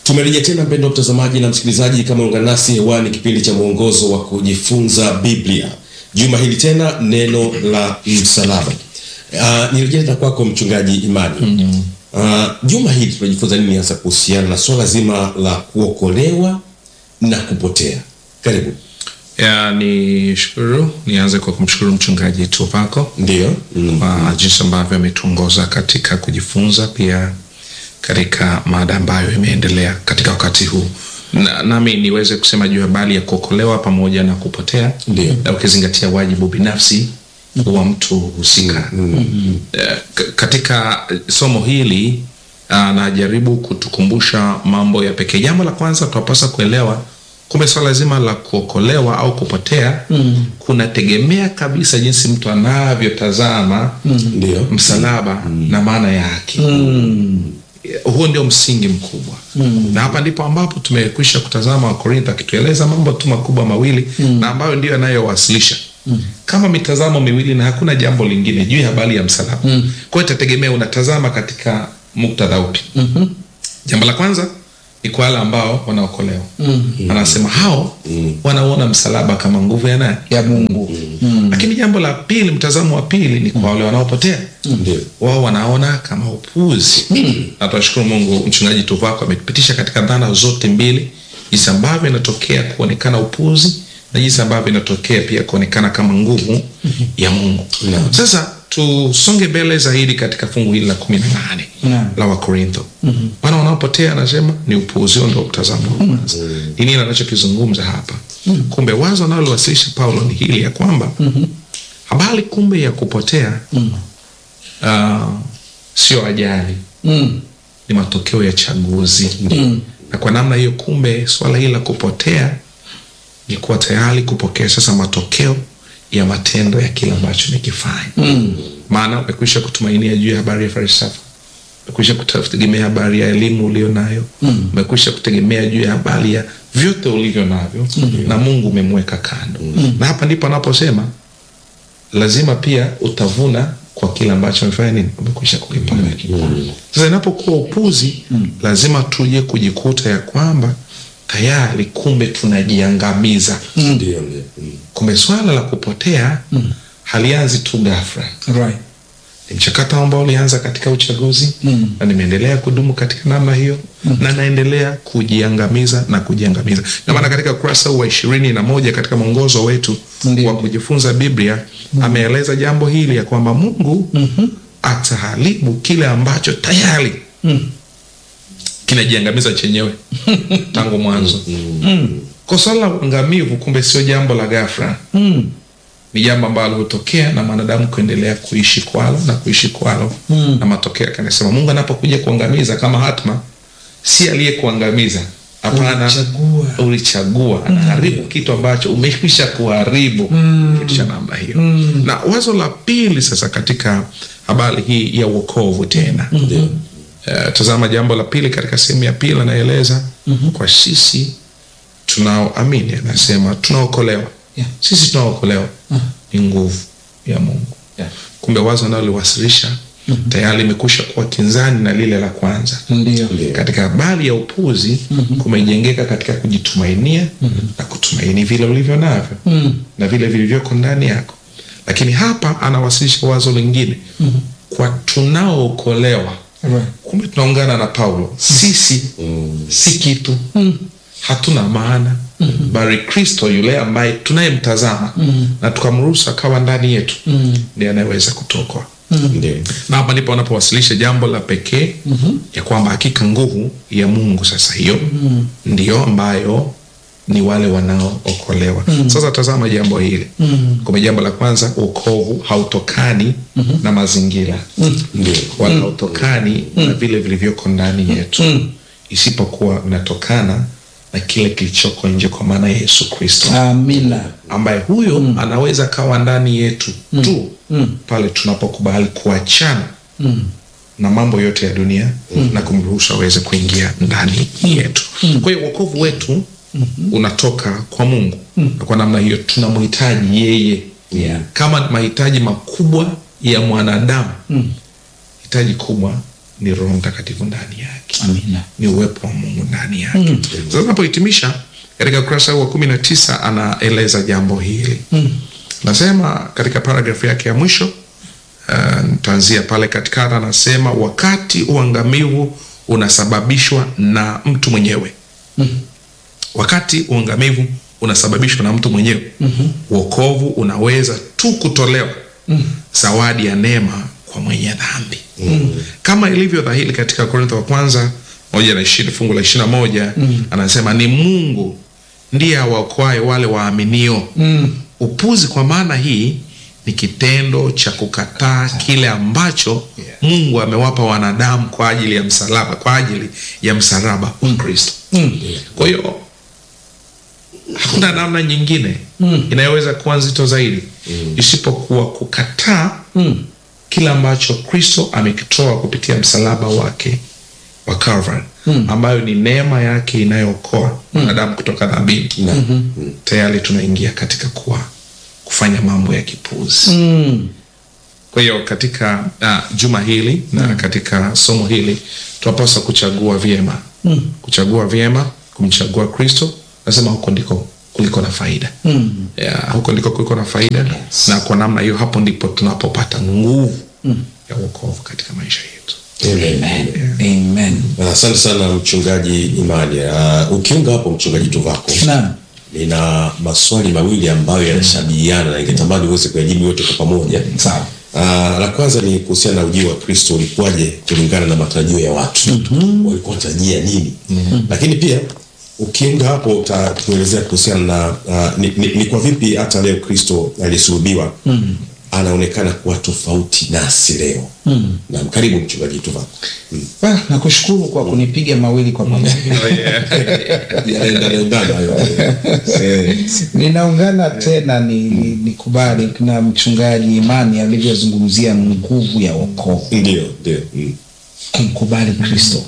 Tumerejea tena mpendo mtazamaji na msikilizaji, kama ungana nasi hewani, kipindi cha mwongozo wa kujifunza Biblia. Juma hili tena neno la msalaba. Uh, nirejea tena kwako mchungaji Imani. Uh, juma hili tunajifunza nini hasa kuhusiana na swala zima la kuokolewa na kupotea? Karibu. Ya, ni shukuru nianze kwa kumshukuru mchungaji Tuvako Ndio. Mm. kwa jinsi ambavyo ametuongoza katika kujifunza pia katika mada ambayo imeendelea katika wakati huu na, nami niweze kusema juu ya habari ya kuokolewa pamoja na kupotea Ndio. na ukizingatia wajibu binafsi wa mtu husika Eh, k- katika somo hili anajaribu kutukumbusha mambo ya pekee jambo la kwanza tunapaswa kuelewa kumbe swala zima la kuokolewa au kupotea kunategemea kabisa jinsi mtu anavyotazama Ndio. msalaba na maana yake huo ndio msingi mkubwa na hapa ndipo ambapo tumekwisha kutazama wakorintho akitueleza mambo tu makubwa mawili na ambayo ndio yanayowasilisha kama mitazamo miwili na hakuna jambo lingine juu ya habari ya msalaba kwa hiyo itategemea unatazama katika muktadha upi jambo la kwanza ni kwa wale ambao wanaokolewa anasema hao wanauona msalaba kama nguvu ya nani ya Mungu. lakini jambo la pili mtazamo wa pili ni kwa wale wanaopotea Ndio. wao wanaona kama upuzi na tunashukuru mungu mchungaji tuvako ametupitisha katika dhana zote mbili jinsi ambavyo inatokea kuonekana upuzi na jinsi ambavyo inatokea pia kuonekana kama nguvu ya mungu Naam. sasa tusonge mbele zaidi katika fungu hili la kumi na nane Naam. la wakorintho wana wanaopotea anasema ni upuuzi huo ndio mtazamo wa kwanza ni nini anachokizungumza hapa kumbe wazo analowasilisha paulo ni hili ya kwamba habari kumbe ya kupotea uh, sio ajali Mm. ni matokeo ya chaguzi na kwa namna hiyo kumbe swala hili la kupotea ni kuwa tayari kupokea sasa matokeo ya matendo ya kile ambacho umekifanya maana umekwisha kutumainia juu ya habari ya falsafa umekwisha kutegemea habari ya elimu ulio nayo umekwisha kutegemea juu ya habari ya vyote ulivyo navyo na mungu umemweka kando na hapa ndipo anaposema lazima pia utavuna kwa kile ambacho umefanya nini umekwisha kukipanda sasa inapokuwa upuzi lazima tuje kujikuta ya kwamba tayari kumbe tunajiangamiza Ndio. Ndio. Mm. kumbe swala la kupotea halianzi tu ghafla Right. ni mchakato ambao ulianza katika uchaguzi Mm. na nimeendelea kudumu katika namna hiyo na naendelea kujiangamiza na kujiangamiza ndio maana katika ukurasa huu wa ishirini na moja katika mwongozo wetu Ndiyo. wa kujifunza biblia ameeleza jambo hili ya kwamba mungu ataharibu kile ambacho tayari kinajiangamiza chenyewe tangu mwanzo kwa swala la uangamivu kumbe sio jambo la ghafla Mm. ni jambo ambalo hutokea na mwanadamu kuendelea kuishi kwalo na kuishi kwalo Mm. na matokeo yake anasema mungu anapokuja kuangamiza kama hatma si aliyekuangamiza hapana Ulichagua. ulichagua anaharibu kitu ambacho umekwisha kuharibu kitu cha namna hiyo na wazo la pili sasa katika habari hii ya uokovu tena Ndio. Eh, tazama jambo la pili katika sehemu ya pili anaeleza kwa sisi tunaoamini anasema tunaokolewa Yeah. sisi tunaokolewa ni nguvu ya mungu Yeah. kumbe wazo analoliwasilisha tayari limekusha kuwa kinzani na lile la kwanza Ndio. katika habari ya upuzi kumejengeka katika kujitumainia na kutumaini vile ulivyo navyo na vile vilivyoko ndani yako lakini hapa anawasilisha wazo lingine kwa tunaookolewa Right. kumbe tunaungana na paulo sisi si kitu hatuna maana bali kristo yule ambaye tunayemtazama na tukamruhusu akawa ndani yetu ndiye anayeweza kutokoa Ndio. na hapa ndipo wanapowasilisha jambo la pekee ya kwamba hakika nguvu ya mungu sasa hiyo ndiyo ambayo ni wale wanaookolewa sasa tazama jambo hili kumbe jambo la kwanza uokovu hautokani na mazingira Ndio. wala hautokani na vile vilivyoko ndani yetu isipokuwa unatokana na kile kilichoko nje kwa maana ya yesu kristo Amina. ambaye huyo anaweza kawa ndani yetu tu pale tunapokubali kuachana na mambo yote ya dunia na kumruhusu aweze kuingia ndani yetu kwa hiyo wokovu wetu unatoka kwa mungu na kwa namna hiyo tunamhitaji yeye Yeah. kama mahitaji makubwa ya mwanadamu hitaji kubwa ni roho mtakatifu ndani yake yake Amina. ni uwepo wa mungu ndani yake sasa tunapohitimisha katika ukurasa huu wa kumi na tisa anaeleza jambo hili nasema katika paragrafu yake ya mwisho uh, nitaanzia pale katikati anasema wakati uangamivu unasababishwa na mtu mwenyewe wakati uangamivu unasababishwa na mtu mwenyewe wokovu unaweza tu kutolewa zawadi ya neema kwa mwenye dhambi kama ilivyo dhahiri katika korintho wa kwanza moja na ishirini fungu la ishiri na moja anasema ni mungu ndiye awaokoaye wale waaminio upuzi kwa maana hii ni kitendo cha kukataa kile ambacho mungu amewapa wanadamu kwa ajili ya msalaba kwa ajili ya msalaba wa kristo kwa hiyo hakuna namna nyingine inayoweza kuwa nzito zaidi isipokuwa kukataa kile ambacho kristo amekitoa kupitia msalaba wake wa Calvary ambayo ni neema yake inayookoa mwanadamu kutoka dhambini tayari tunaingia katika kuwa kufanya mambo ya kipuzi kwa hiyo katika uh, juma hili na katika somo hili tunapaswa kuchagua vyema kuchagua vyema kumchagua kristo nasema huko ndiko kuliko na faida yeah, huko ndiko kuliko na faida na kwa namna hiyo hapo ndipo tunapopata nguvu ya uokovu katika maisha yetu Amen. Amen. asante sana mchungaji imani uh, ukiunga hapo mchungaji tuvako Naam. nina maswali mawili ambayo yanashabihiana na ningetamani uweze kuyajibu yote kwa pamoja Sawa. Uh, la kwanza ni kuhusiana na ujio wa kristo ulikuwaje kulingana na matarajio ya watu mm-hmm. walikuwa wanatarajia nini mm-hmm. lakini pia ukiunga hapo utatuelezea kuhusiana na uh, ni, ni, ni kwa vipi hata leo kristo aliyesulubiwa mm-hmm. anaonekana kuwa tofauti nasi leo mm-hmm. na karibu mchungaji tuvako mm. Ah, nakushukuru kwa kunipiga mawili kwa pamoja Yanaendana hayo. Eh, ninaungana tena ni nikubali na mchungaji imani alivyozungumzia nguvu ya wokovu ndio ndio mm. kumkubali kristo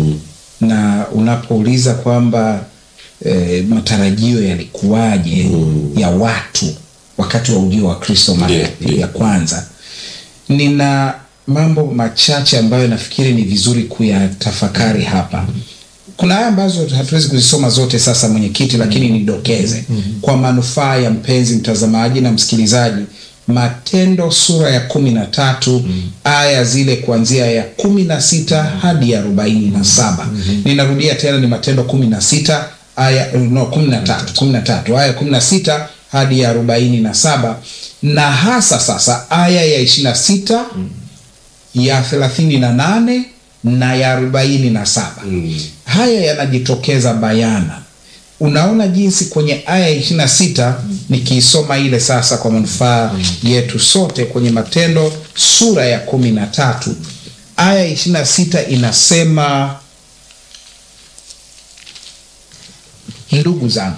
na unapouliza kwamba e, matarajio yalikuwaje ya watu wakati wa ujio wa kristo mara ya- Ndiyo, ya kwanza nina mambo machache ambayo nafikiri ni vizuri kuyatafakari hapa kuna haya ambazo hatuwezi kuzisoma zote sasa mwenyekiti lakini nidokeze kwa manufaa ya mpenzi mtazamaji na msikilizaji matendo sura ya kumi na tatu aya zile kuanzia ya kumi na sita hadi ya arobaini na saba ninarudia tena ni matendo kumi na sita aya no kumi na tatu kumi na tatu aya kumi na sita hadi ya arobaini na saba na hasa sasa aya ya ishiri na sita ya thelathini na nane na ya arobaini na saba Mm. haya yanajitokeza bayana unaona jinsi kwenye aya ya ishiri na sita nikiisoma ile sasa kwa manufaa yetu sote kwenye matendo sura ya kumi na tatu aya ya ishiri na sita inasema ndugu zangu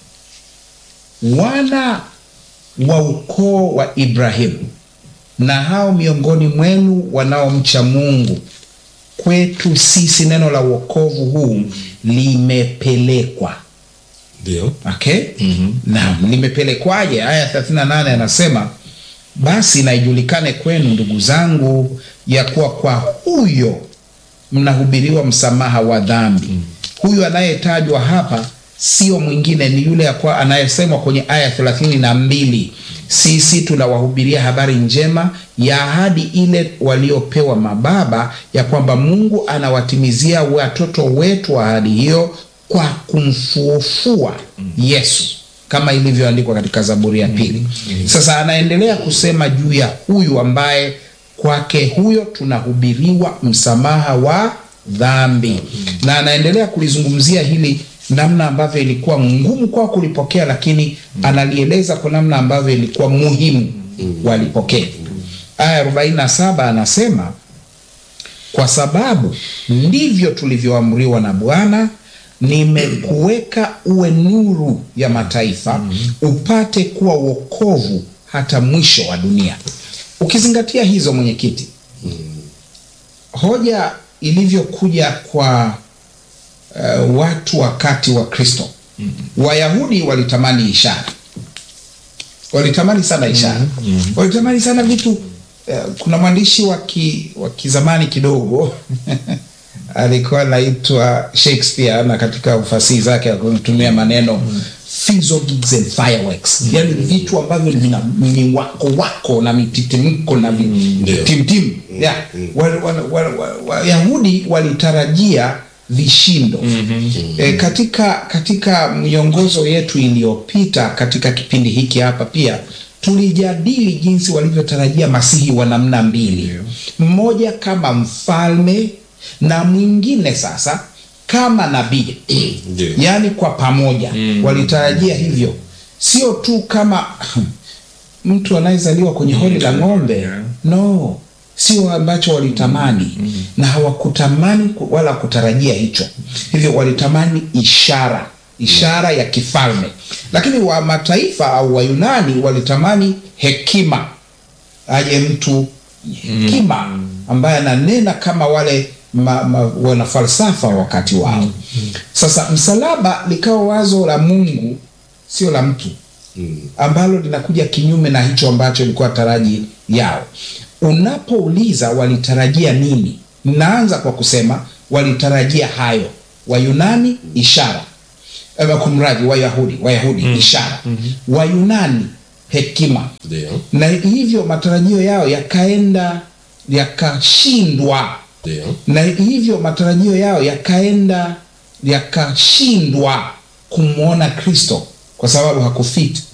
wana wa ukoo wa ibrahimu na hao miongoni mwenu wanaomcha mungu kwetu sisi neno la uokovu huu limepelekwa ndio okay? mm-hmm. naam limepelekwaje aya 38 anasema basi na ijulikane kwenu ndugu zangu ya kuwa kwa huyo mnahubiriwa msamaha wa dhambi mm. huyu anayetajwa hapa sio mwingine ni yule akwa anayesemwa kwenye aya thelathini na mbili sisi tunawahubiria habari njema ya ahadi ile waliopewa mababa ya kwamba mungu anawatimizia watoto wetu ahadi hiyo kwa kumfuufua yesu kama ilivyoandikwa katika zaburi ya pili sasa anaendelea kusema juu ya huyu ambaye kwake huyo tunahubiriwa msamaha wa dhambi na anaendelea kulizungumzia hili namna ambavyo ilikuwa ngumu kwao kulipokea lakini analieleza kwa namna ambavyo ilikuwa muhimu walipokea aya 47 anasema kwa sababu ndivyo tulivyoamriwa na bwana nimekuweka uwe nuru ya mataifa upate kuwa wokovu hata mwisho wa dunia ukizingatia hizo mwenyekiti hoja ilivyokuja kwa uh, watu wakati wa kristo wayahudi walitamani ishara walitamani sana ishara walitamani sana vitu uh, kuna mwandishi wa ki- wa kizamani kidogo alikuwa anaitwa Shakespeare na katika ufasihi zake akutumia maneno fizzles and fireworks, yani vitu ambavyo vina miwako wako na mititimko na Ndio. vitimtimu. Yeah. Wayahudi wa, wa, wa, Wayahudi walitarajia vishindo e, katika katika miongozo yetu iliyopita katika kipindi hiki hapa pia tulijadili jinsi walivyotarajia masihi wa namna mbili, mmoja kama mfalme na mwingine sasa kama nabii Ndio. yaani kwa pamoja walitarajia hivyo, sio tu kama mtu anayezaliwa kwenye hori la ng'ombe Yeah. no, sio ambacho walitamani na hawakutamani ku- wala kutarajia hicho. Hivyo walitamani ishara, ishara ya kifalme, lakini wa mataifa au Wayunani walitamani hekima, aje mtu hekima ambaye ananena kama wale ma, ma, wana falsafa wa wakati wao. Sasa msalaba likawa wazo la Mungu, sio la mtu ambalo linakuja kinyume na hicho ambacho ilikuwa taraji yao. Unapouliza walitarajia nini, naanza kwa kusema walitarajia hayo. Wayunani ishara, eh, kumradhi, Wayahudi Wayahudi ishara, Wayunani hekima, Ndio. na hivyo matarajio yao yakaenda yakashindwa, Ndio. na hivyo matarajio yao yakaenda yakashindwa kumwona Kristo kwa sababu hakufit